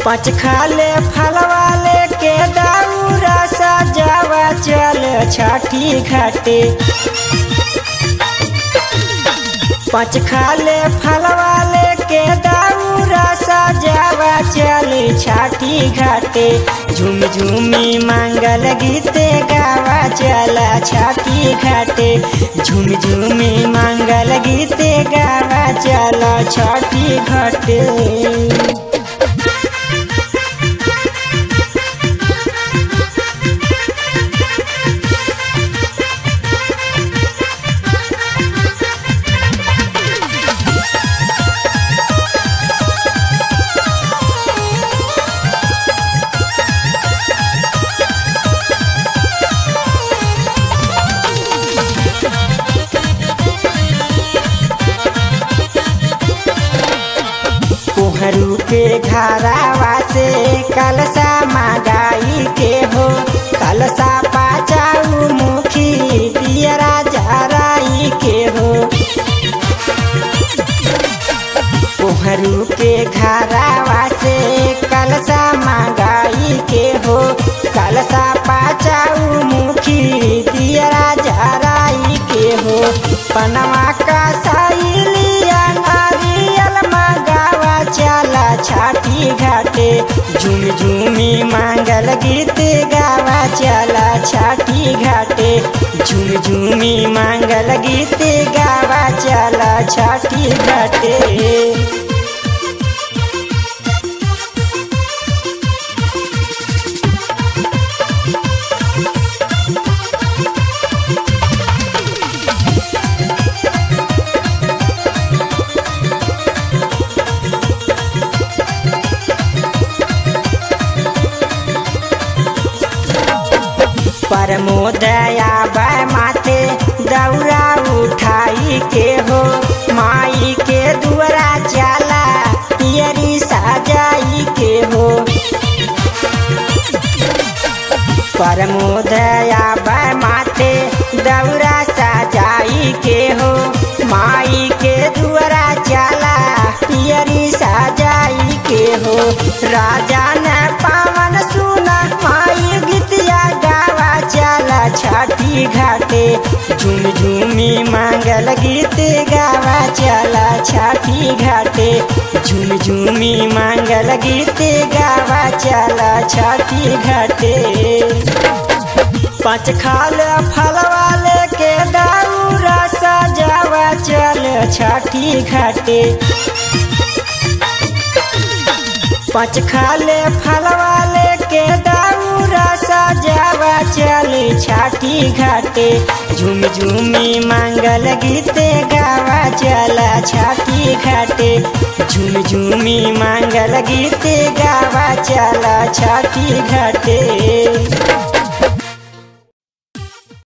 पाँच खाले फलवाले के दाऊरा सजावा चल छठी घाटे पाँच खाले फलवाले के दाऊरा सजावा चली छाठी घाटे झूम झूमी मांगल गीते गावा चला छाठी घाटे झूम झूमी मांगल गीते गावा चला छाठी घाटे कोहरू के घरावा से कलसा मागाई के हो कलसा पाचाऊ मुखी दियरा जराई के हो कोहरू के घरावा से कलसा मागाई के हो कलसा पाचाऊ मुखी दियरा जराई के हो पनवा का सैलिया नारियल मगावा चला छाठी घाटे झूम झूमी मांगल गीत गावा चला छाठी घाटे झूम झूमी मांगल गीत गावा चला छाठी घाटे परमोदया बाय माथे दौरा उठाई के हो माई के दुआरा चला पियरी सजाई के हो परमोदया बाय माथे दौरा सजाई के हो माई के दुआरा चला पियरी सजाई के हो राजा ने पावन सुना माई गीतिया गावा चला छठी घाटे झूम झूमी मांगल गीत गावा चला छठी घाटे झूम झूमी मांगल गीत गावा चला छठी घाटे पाँच खाल फलवाले के दाऊरा सजावा चल छठी घाटे पाँच खाले फलवाले के दाऊरा सजावा चली छाठी घाटे झूम झूमी मांगल गीते गावा चला छाठी घाटे झूम झूमी मांगल गीते गावा चला छाठी घाटे